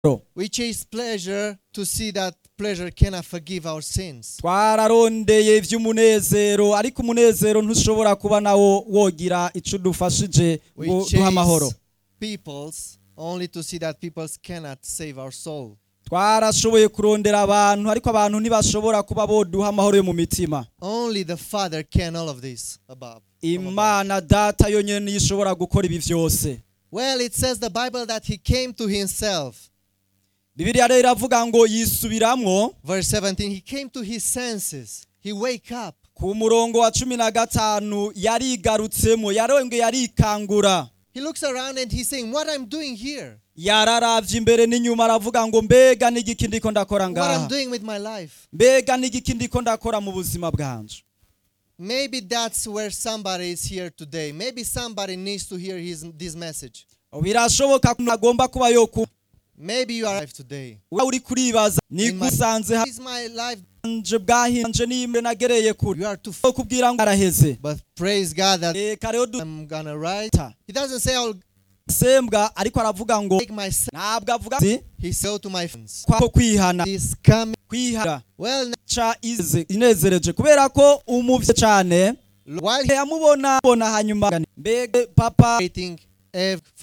We chase pleasure to see that pleasure cannot forgive our sins. twararondeye iby'umunezero ariko umunezero ntushobora kuba nawo wogira icyo udufashije We ngo duhe amahoro chase peoples only to see that peoples cannot save our soul. twarashoboye kurondera abantu ariko abantu ntibashobora kuba boduha amahoro yo mu mitima Only the Father can all of this above. from above. imana data yonyine niyo ishobora gukora ibi byose Well, it says the Bible that he came to himself. bibiliya rero iravuga ngo yisubiramwo Verse 17, he came to his senses. He wake up. ku murongo wa cumi na gatanu yarigarutsemo yarongeye yarikangura He looks around and he's saying, what I'm doing here, yararavye imbere n'inyuma aravuga ngo mbega n'igiki ndiko ndakora what I'm ngaha doing with my life. mbega n'igiki ndiko ndakora mu buzima bwanje Maybe that's where somebody is here today. Maybe somebody needs to hear his, this message. birashoboka ko agomba kuba yo kuba Maybe you are alive today. uri kuribaza In my- nigusanze Is my life? hanje bwahanje nimwe nagereye kure You are too. F- Wo kubwira ngo araheze but praise God that reka rero I'm gonna write. duta He doesn't say I'll sembwa ariko aravuga ngo take my. sin. ntabwo avuga ati He said to my friends, ko kwihana He's coming. kwihana Well, now, ca ize inezereje kubera ko umuvye cyane while yamubona bona hanyuma mbega papa waiting every